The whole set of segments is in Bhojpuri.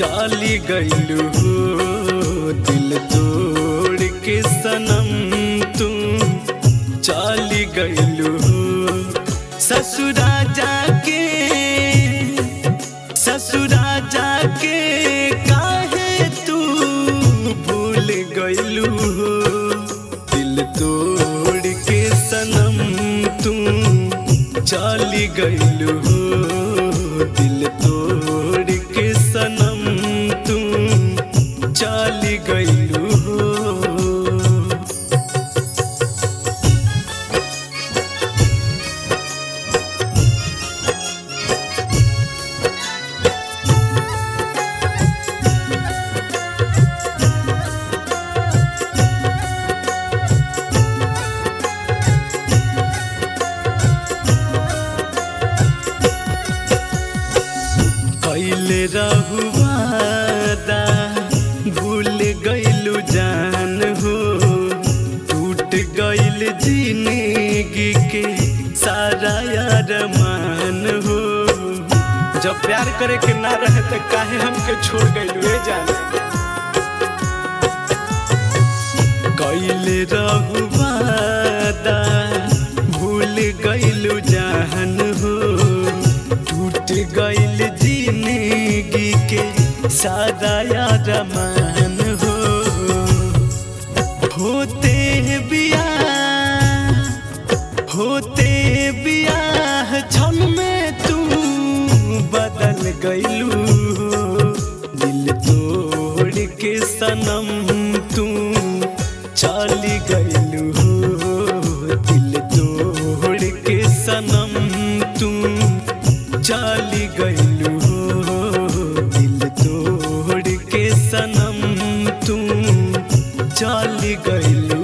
चाली गईलू हो दिल तोड़ के सनम तू चाली गईलू हो ससुरा जाके ससुरा जाके काहे तू भूल गईलू हो दिल तोड़ के सनम तू चाली गईलू हो दिल तोड़ के सनम तू चाली गईलू हो कैले रहुआदा भूल गईलू जान हो टूट गईल जिंदगी के सारा यार मान हो जब प्यार करे के ना रहे तो काहे हमके छोड़ गईलू ए जान कैले रहुआदा भूल गईलू जान हो टूट गईल जिंदगी के सादा यार मान हो होते बिया होते बियाह क्षण में तू बदल गईलू दिल तोड़ के सनम तू चाली गईलू दिल तोड़ के सनम तू चाली गईलू दिल तोड़ के सनम तू चाली गईलू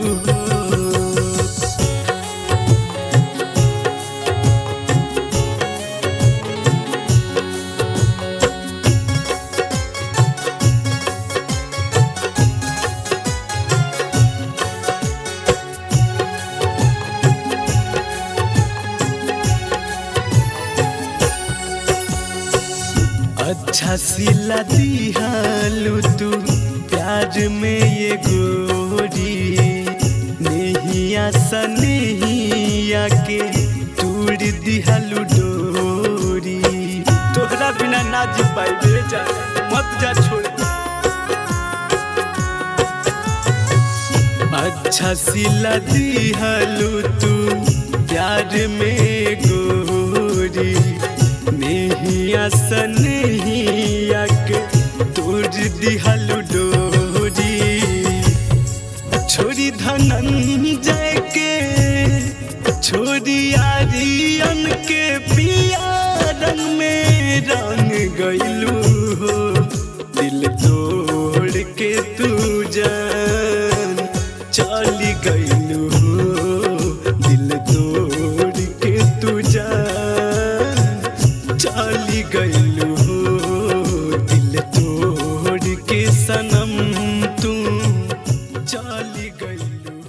अच्छा सिला दिहालू तू प्यार में ये गोरी नहिया सनहिया के तूड़ दिहालू डोरी तोहरा बिना ना जी पाई ले जा मत जा छोड़ अच्छा सिला दिहालू तू प्यार में गोरी नेहिया सनहिया के तोड़ दिहलु डोरी छोरी धनंजय के छोरी आरियन के पिया रंग में रंग गईलू दिल तोड़ के तू जान चाली गईलू दिल तोड़ के तू जान चाली गईलू दिल तोड़ के सनम तू चाली गईलू